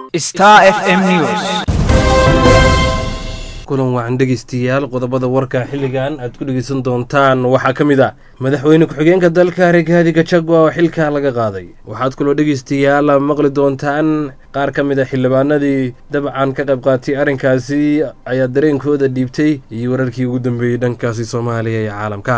Star FM News. kulan wacan dhegeystayaal qodobada warka xilligan aad ku dhegeysan doontaan waxaa ka mid ah madaxweyne ku-xigeenka dalka regaadi gachagua oo xilka laga qaaday waxaad kaloo dhegeystayaal maqli doontaan qaar ka mid a xildhibaanadii dabcan ka qayb qaatay arrinkaasi ayaa dareenkooda dhiibtay iyo wararkii ugu dambeeyey dhankaasi soomaaliya iyo caalamka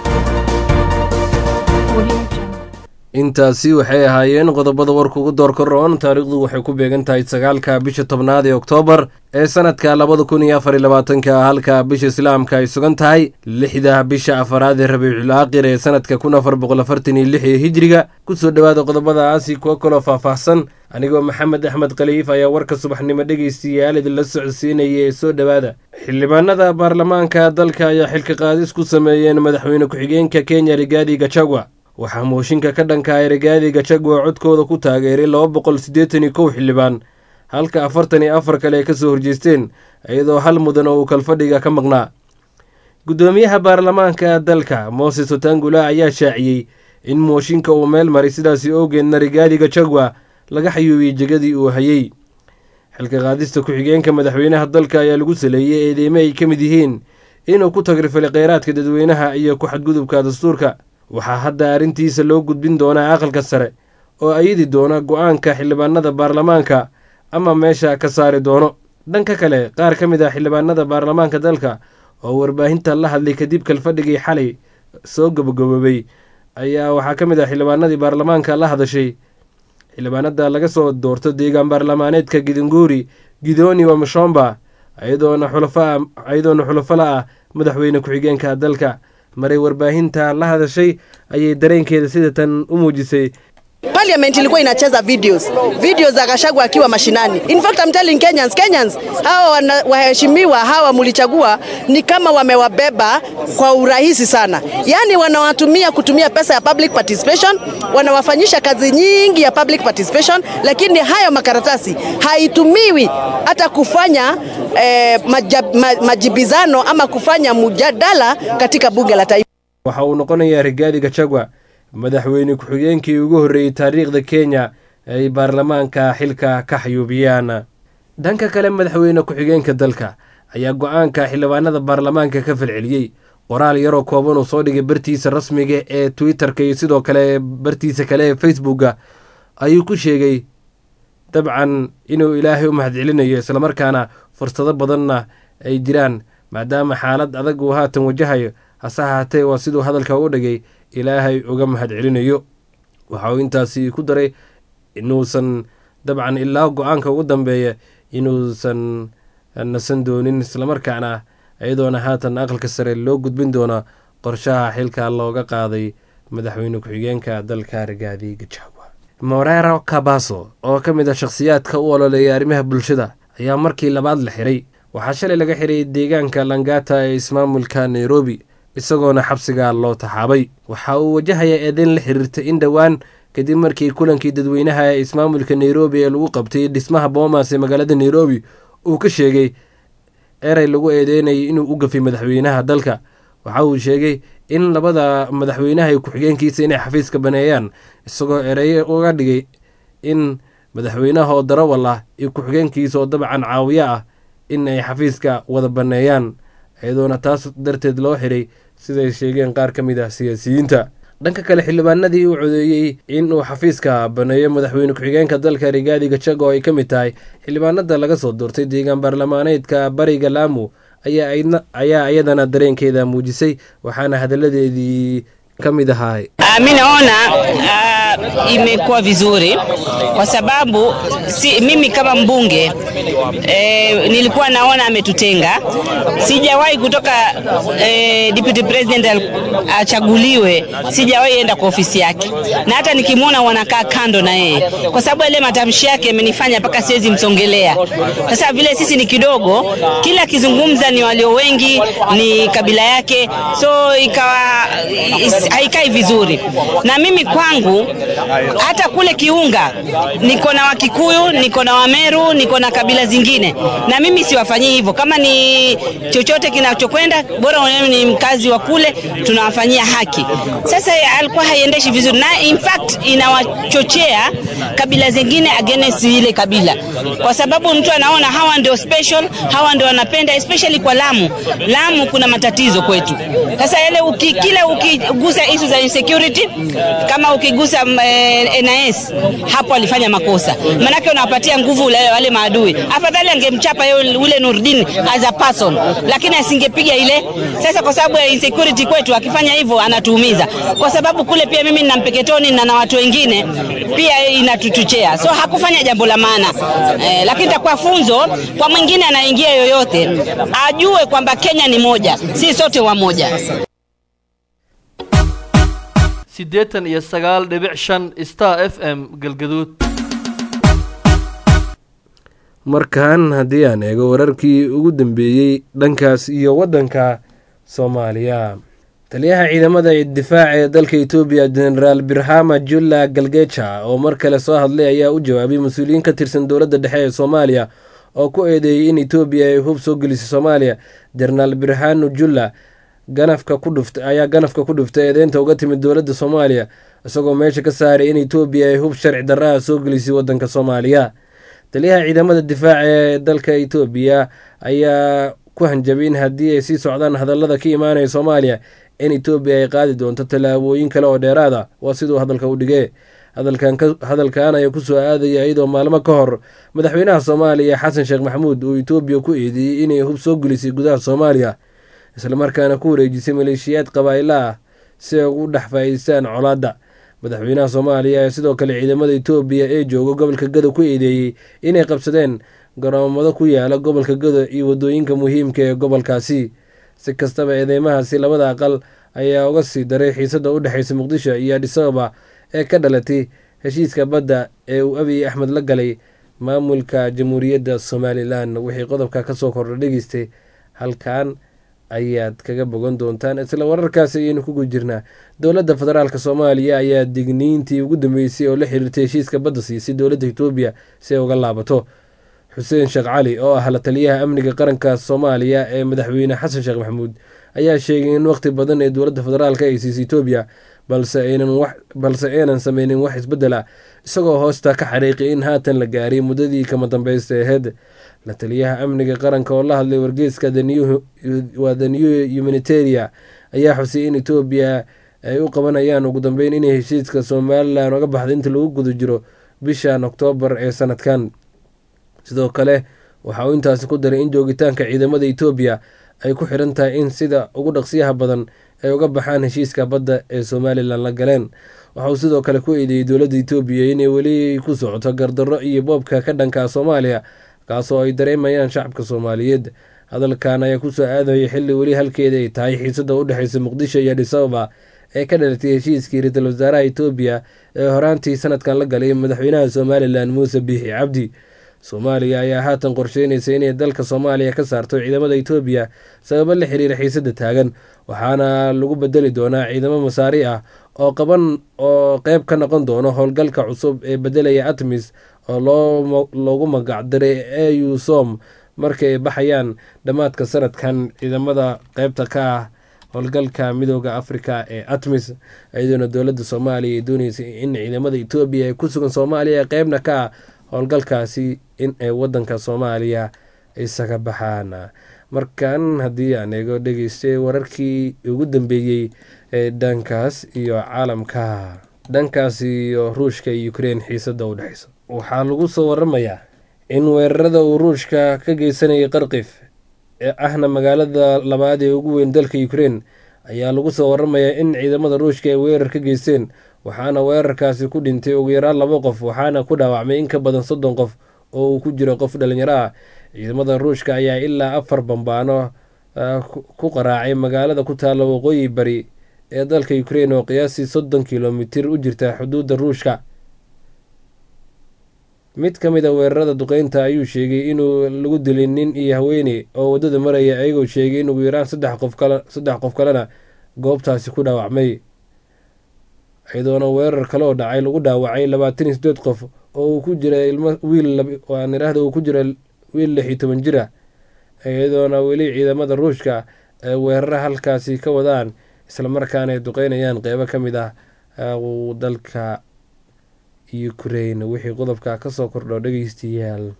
intaasi waxay ahaayeen qodobada warka ugu doorka roon taariikhdu waxay ku beegan tahay sagaalka bisha tobnaad ee oktoobar ee sanadka labada kun iyo afar iyo labaatanka halka bisha islaamka ay sugan tahay lixda bisha afaraad ee rabiicul aaqir ee sanadka kun afar boqol afartan iyo lix ee hijriga kusoo dhowaada qodobadaasi kuwo kaloo faahfaahsan anigoo maxamed axmed khaliif ayaa warka subaxnimo dhegeystayaal idinla socodsiinaya ee soo dhowaada xildhibaanada baarlamaanka dalka ayaa xilka qaadis ku sameeyeen madaxweyne ku-xigeenka kenya rigaadi gachagua waxaa mooshinka ka dhanka ah rigaadi gachagua codkooda ku taageeray laba boqol siddeetan iyo kow xildhibaan halka afartan iyo afar kale ay ka soo horjeesteen iyadoo hal mudan oo uu kalfadhiga ka maqnaa guddoomiyaha baarlamaanka dalka mooses otangula ayaa shaaciyey in mooshinka uu meel maray sidaasi awgeedna rigaadi gachagua laga xayuubiyey jegadii uu hayey xilka qaadista ku-xigeenka madaxweynaha dalka ayaa lagu saleeyey eedeyme ay ka mid yihiin inuu ku tagrifalay kheyraadka dadweynaha iyo ku xadgudubka dastuurka waxaa hadda arrintiisa loo gudbin doonaa aqalka sare oo ayidi doona go-aanka xildhibaanada baarlamaanka ama meesha ka saari doono dhanka kale qaar ka mid ah xildhibaanada baarlamaanka dalka oo warbaahinta la hadlay kadib kalfadhigii xalay soo gabagaboobay ayaa waxaa ka mid ah xildhibaanadii baarlamaanka la hadashay xildhibaanada laga soo doorto deegaan baarlamaaneedka gidinguuri gidooni wamashomba iyadoona xulafo la ah madaxweyne ku-xigeenka dalka maray warbaahinta la hadashay ayay dareenkeeda sida tan u muujisay Parliament ilikuwa inacheza videos videos za Gachagua akiwa mashinani. In fact I'm telling Kenyans, Kenyans hawa wana- waheshimiwa hawa mulichagua ni kama wamewabeba kwa urahisi sana, yaani wanawatumia kutumia pesa ya public participation, wanawafanyisha kazi nyingi ya public participation, lakini hayo makaratasi haitumiwi hata kufanya eh, maja, ma, majibizano ama kufanya mjadala katika bunge la taifa. waxa uu noqonayaa rigaadi gachagua madaxweyne ku-xigeenkii ugu horreeyey taariikhda kenya ay baarlamaanka xilka ka xayuubiyaan dhanka kale madaxweyne ku-xigeenka dalka ayaa go-aanka xildhibaanada baarlamaanka ka falceliyey qoraal yaroo kooban uu soo dhigay bartiisa rasmiga ee twitter-ka iyo sidoo kale bartiisa kale ee facebooka ayuu ku sheegay dabcan inuu ilaahay u mahadcelinayo islamarkaana fursado badanna ay jiraan maadaama xaalad adag uu haatan wajahayo hase ahaatee waa siduu hadalka u dhigay ilaahay uga mahadcelinayo waxa uu intaasi ku daray inuusan dabcan ilaa go-aanka ugu dambeeya inuusan nasan doonin islamarkaana iyadoona haatan aqalka sare loo gudbin doono qorshaha xilka looga qaaday madaxweyne ku-xigeenka dalka rigaadi gachagua morero kabaso oo ka mid ah shakhsiyaadka u ololeeya arrimaha bulshada ayaa markii labaad la xiray waxaa shalay laga xiray deegaanka langata ee ismaamulka nairobi isagoona xabsiga loo taxaabay waxa uu wajahayaa eedeyn la xiriirta in dhowaan kadib markii kulankii dadweynaha ee ismaamulka nairobi ee lagu qabtay dhismaha boomas ee magaalada nairobi uu ka sheegay erey lagu eedeynayay inuu u gafay madaxweynaha dalka waxa uu sheegay in labada madaxweynaha iyo ku-xigeenkiisa inay xafiiska baneeyaan isagoo ereyo uga dhigay in madaxweynaha oo darawal ah iyo ku-xigeenkiisa oo dabcan caawiyo ah in ay xafiiska wada baneeyaan iyadoona taas darteed loo xiray siday sheegeen qaar ka mid ah siyaasiyiinta dhanka kale xildhibaanadii uu codeeyey in uu xafiiska baneeyo madaxweyne ku-xigeenka dalka rigaadi gajago oo ay ka mid tahay xildhibaanada laga soo doortay deegaan baarlamaaneedka bariga laamu ayaa iyadana dareenkeeda muujisay waxaana hadalladeedii ka mid ahaa Mi naona uh, imekuwa vizuri kwa sababu si, mimi kama mbunge eh, nilikuwa naona ametutenga. Sijawahi kutoka eh, deputy president achaguliwe, sijawahi enda kwa ofisi yake, na hata nikimwona wanakaa kando na yeye, kwa sababu yale matamshi yake yamenifanya mpaka siwezi msongelea. Sasa vile sisi ni kidogo, kila akizungumza ni walio wengi, ni kabila yake, so ikawa haikai vizuri na mimi kwangu hata kule Kiunga niko na Wakikuyu, Wakikuyu, niko na Wameru, niko na kabila zingine, na mimi siwafanyii hivyo. Kama ni chochote kinachokwenda, bora wewe ni mkazi wa kule, tunawafanyia haki. Sasa alikuwa haiendeshi vizuri, na in fact inawachochea kabila zingine against ile kabila, kwa sababu mtu anaona hawa ndio special, hawa ndio wanapenda, especially kwa Lamu. Lamu kuna matatizo kwetu. Sasa yale uki, kila ukigusa issue za insecurity, kama ukigusa mm, eh, NIS hapo alifanya makosa, manake unawapatia nguvu wale, wale maadui. Afadhali angemchapa yule ule Nurdin as a person, lakini asingepiga ile. Sasa kwa sababu ya insecurity kwetu, akifanya hivyo anatuumiza, kwa sababu kule pia mimi nina Mpeketoni na na watu wengine pia inatuchochea, so hakufanya jambo la maana eh, lakini itakuwa funzo kwa mwingine anaingia yoyote, ajue kwamba Kenya ni moja, si sote wamoja. siddeetan iyo sagaal dhibic shan star f m galgaduud markan haddii aan eego wararkii ugu dambeeyey dhankaas iyo waddanka soomaaliya taliyaha ciidamada difaaca ee dalka etoobiya genaraal birhama julla galgeja oo mar kale soo hadlay ayaa u jawaabay mas-uuliyiin ka tirsan dowladda dhexe ee soomaaliya oo ku eedeeyey in etoobiya ay hub soo gelisay soomaaliya jenaraal birhanu julla ganafka ku dhuft ayaa ganafka ku dhuftay eedeynta uga timid dowladda soomaaliya isagoo meesha ka saaray in etoobiya ay hub sharci darraha soo gelisay waddanka soomaaliya taliyaha ciidamada difaaca ee dalka etoobiya ayaa ku hanjabay in haddii ay sii socdaan hadallada ka imaanaya soomaaliya in etoobiya ay qaadi doonto tallaabooyin kale oo dheeraad ah waa siduu hadalka u dhigee hadalkan ayaa kusoo aadaya iyadoo maalmo ka hor madaxweynaha soomaaliya xasan sheekh maxamuud uu etoobiya ku eedeeyey inay hub soo gelisay gudaha soomaaliya islamarkaana ku wareejisay maleeshiyaad qabaa'ilo ah si ay ugu dhex faa'iideystaan colaadda madaxweynaha soomaaliya ayaa sidoo kale ciidamada etoobiya ee jooga gobolka gado ku eedeeyey inay qabsadeen garoomado ku yaala gobolka gado iyo waddooyinka muhiimka ee gobolkaasi si kastaba eedeymahaasi labada aqal ayaa uga sii daray xiisadda u dhexeysa muqdisho iyo adisababa ee ka dhalatay heshiiska badda ee uu abiy axmed la galay maamulka jamhuuriyadda somalilan wixii qodobka kasoo kordha dhegeystay halkan ayaad kaga bogan doontaan isla wararkaasi ayaynu kugu jirnaa dowladda federaalk soomaaliya ayaa digniintii ugu dambeysay oo la xiriirtay heshiiska badda siisay dowladda etoobiya si ay uga laabato xuseen sheekh cali oo ah la taliyaha amniga qaranka soomaaliya ee madaxweyne xasan sheekh maxamuud ayaa sheegay in waqti badan ee dowladda federaalk ay siisay etoobiya balse aynan sameynin wax isbeddel ah isagoo hoosta ka xariiqay in haatan la gaaray muddadii kama dambeysta aheyd la taliyaha amniga qaranka oo la hadlay wargeyska waa the new humanitaria ayaa xusay in etoobiya ay u qabanayaan ugu dambeyn inay heshiiska somalilan oga baxda inta lagu guda jiro bishan oktoobar ee sanadkan sidoo kale waxa uu intaasi ku daray in joogitaanka ciidamada etoobiya ay ku xiran tahay in sida ugu dhaqsiyaha badan ay uga baxaan heshiiska badda ee somalilan la galeen waxa uu sidoo kale ku eedeeyey dowladda etoobiya inay weli ku socoto gardarro iyo boobka ka dhanka soomaaliya kaasoo ay dareemayaan shacabka soomaaliyeed hadalkan ayaa kusoo aadaya xilli weli halkeeda ay tahay xiisada u dhexeysa muqdisho iyo adisababa ee ka dhalatay heshiiskii ra-iisul wasaaraha etoobiya ee horaantii sanadkan la galay madaxweynaha somalilan muuse biixi cabdi soomaaliya ayaa haatan qorsheynaysa inay dalka soomaaliya ka saarto ciidamada etoobiya sababo la xiriira xiisada taagan waxaana lagu bedeli doonaa ciidamo masaari ah oo qaban oo qeyb ka noqon doono howlgalka cusub ee bedelaya atmis oo loogu magacdaray au som markay ay baxayaan dhammaadka sanadkan ciidamada qeybta ka ah howlgalka midooda africa ee atmis iyadoona dowladda soomaaliya ay dooneysay in ciidamada etoobiya ee ku sugan soomaaliya qeybna ka ah howlgalkaasi in ay wadanka soomaaliya isaga baxaan markan haddii aan eego dhegeystay wararkii ugu dambeeyey ee dhankaas iyo caalamka dhankaas iyo ruushka iyo ukrein xiisada u dhexeysa waxaa lagu soo waramayaa in weerarada uu ruushka ka geysanayay qarkif ee ahna magaalada labaad ee ugu weyn dalka ukrein ayaa lagu soo waramayaa in ciidamada ruushka ay weerar ka geysteen waxaana weerarkaasi ku dhintay ugu yaraan laba qof waxaana ku dhaawacmay in ka badan soddon qof oo uu ku jiro qof dhalinyaro ah ciidamada ruushka ayaa ilaa afar bambaano ku qaraacay magaalada ku taalla waqooyi bari ee dalka ukrein oo qiyaasii soddon kilomitir u jirta xuduudda ruushka mid ka mid a weerarada duqeynta ayuu sheegay inuu lagu dilay nin iyo haweeney oo waddada maraya ayagoo sheegay in ugu yaraan saddex qof kale saddex qof kalena goobtaasi ku dhaawacmay iyadoona weerar kale oo dhacay lagu dhaawacay labaatan iyo sideed qof oo uu ku jira ilmo wiil waan idhaahda uu ku jira wiil lix iyo toban jir ah iyadoona weli ciidamada ruushka ay weerara halkaasi ka wadaan islamarkaana ay duqeynayaan qeybo ka mid ah dalka ukraine wixii qodobka kasoo kordho dhegeystayaal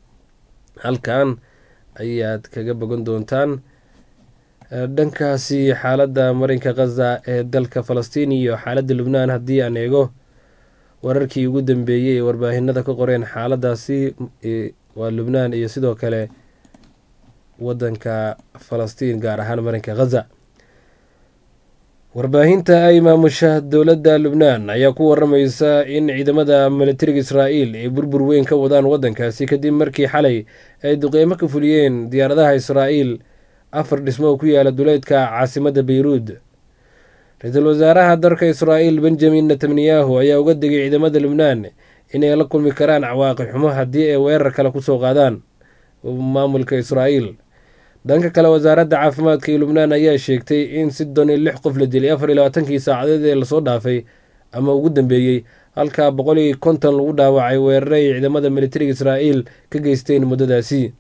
halkan ayaad kaga bogan doontaan dhankaasi xaaladda marinka khaza ee dalka falastiin iyo xaaladda lubnaan haddii aan eego wararkii ugu dambeeyey ee warbaahinada ka qoreen xaaladaasi waa lubnaan iyo sidoo kale wadanka falastiin gaar ahaan marinka khaza warbaahinta ay maamusha dowladda lubnaan ayaa ku waramaysa in ciidamada militariga israa'iil ay burbur weyn ka wadaan waddankaasi kadib markii xalay ay duqeymo ka fuliyeen diyaaradaha israa'iil afar dhismo oo ku yaala duleedka caasimadda beyruud ra-iisul wasaaraha dalka israa'iil benjamin netanyahu ayaa uga digay ciidamada lubnaan inay la kulmi karaan cawaaqi xumo haddii ay weerar kale kusoo qaadaan maamulka israa'iil dhanka kale wasaaradda caafimaadka ee lubnaan ayaa sheegtay in soddon iyo lix qof la dilay afar iyo labaatankii saacadeed ee lasoo dhaafay ama ugu dambeeyey halkaa boqol iyo konton lagu dhaawacay weerare ay ciidamada militariga israa'iil ka geysteen muddadaasi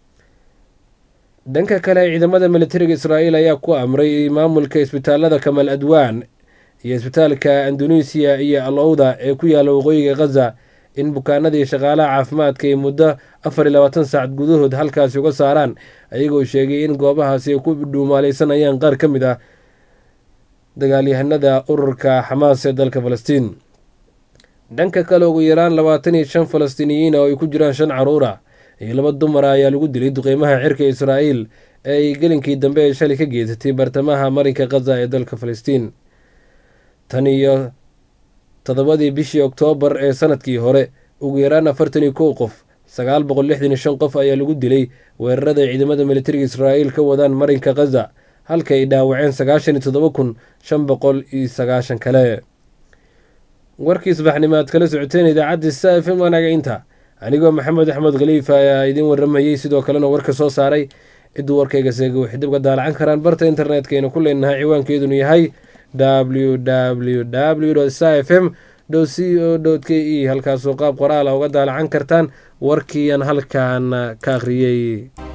dhanka kale ciidamada militariga israa'iil ayaa ku amray maamulka isbitaalada kamal adwaan iyo isbitaalka indonesiya iyo al owda ee ku yaalla waqooyiga khaza in bukaanadii shaqaalaha caafimaadka ay muddo afar iyo labaatan saacad gudahood halkaasi uga saaraan ayagoo sheegay in goobahaasi ay ku dhuumaaleysanayaan qaar ka mid ah dagaalyahanada ururka xamaas ee dalka falastiin dhanka kale ugu yaraan labaatan iyo shan falastiiniyiin oo ay ku jiraan shan caruur ah iyo laba dumar ah ayaa lagu dilay duqeymaha cirka israa'iil ee ay gelinkii dambe ee shalay ka geysatay bartamaha marinka khaza ee dalka falastiin tan iyo toddobadii bishii oktoobar ee sanadkii hore ugu yaraan afartan iyo kow qof sagaal boqol lixdan iyo shan qof ayaa lagu dilay weerarada ay ciidamada militariga israa'iil ka wadaan marinka khaza halka ay dhaawaceen sagaashan iyo toddoba kun shan boqol iyo sagaashan kale warkii subaxnimo aad kala socoteen idaacadda sa f m wanaga inta anigoo maxamed axmed khaliif ayaa idiin waramayey sidoo kalena warka soo saaray cidduu warkayga seega waxay dib ga daalacan karaan barta internetkaynu ku leenahay ciwaankeedunu yahay w w w sa f m c o k e halkaasoo qaab qoraala uga daalacan kartaan warkiian halkan ka akhriyey